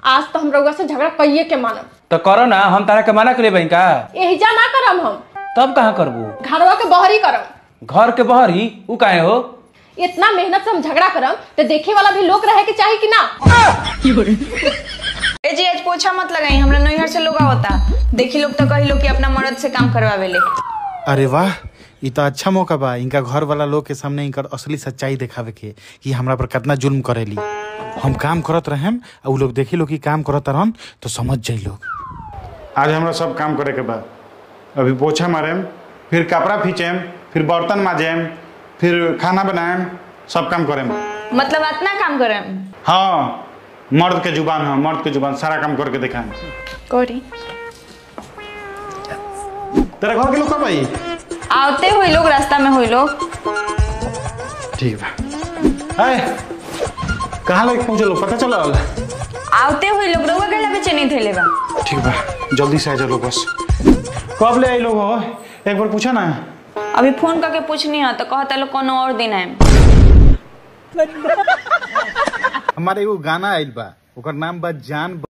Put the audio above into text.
आज तो हम रउआ से झगड़ा कइये के मानब तो करो ना हम तारा के मना करे बही का एहिजा ना करम हम तब कहाँ करबू घरवा के बहरी करम घर के बहरी उ काहे हो इतना मेहनत से हम झगड़ा करम तो देखे वाला भी लोग रहे के चाही कि ना ए जी आज पोछा मत लगाई हमरा नैहर से लोग आवता देखी लोग तो कही लोग कि अपना मर्द से काम करवावे ले अरे वाह ई तो अच्छा मौका बा इनका घर वाला लोग के सामने इनकर असली सच्चाई देखावे के कि हमरा पर कितना जुल्म करेली हम काम करत रहेम आ उ लोग देखी लोग कि काम करत रहन तो समझ जाई लोग आज हमरा सब काम करे के बा अभी पोछा मारेम फिर कपड़ा खींचेम फिर बर्तन माजेम फिर खाना बनाएम सब काम करेम मतलब इतना काम करे हाँ मर्द के जुबान हाँ मर्द के जुबान सारा काम करके दिखाएम करी तेरा घर के लोग कब आई आवते हुई लोग रास्ता में हुई लोग ठीक बा आए कहाँ लगे पहुँचे लोग पता चला आवते हुई लोग रउआ के बेचे नहीं थे बा ठीक बा जल्दी से आ जाओ लोग बस कब ले आई लोग हो एक बार पूछा ना अभी फोन करके पूछनी है तो कहता लोग कोनो और दिन है हमारे एगो गाना आइल बा ओकर नाम बा जान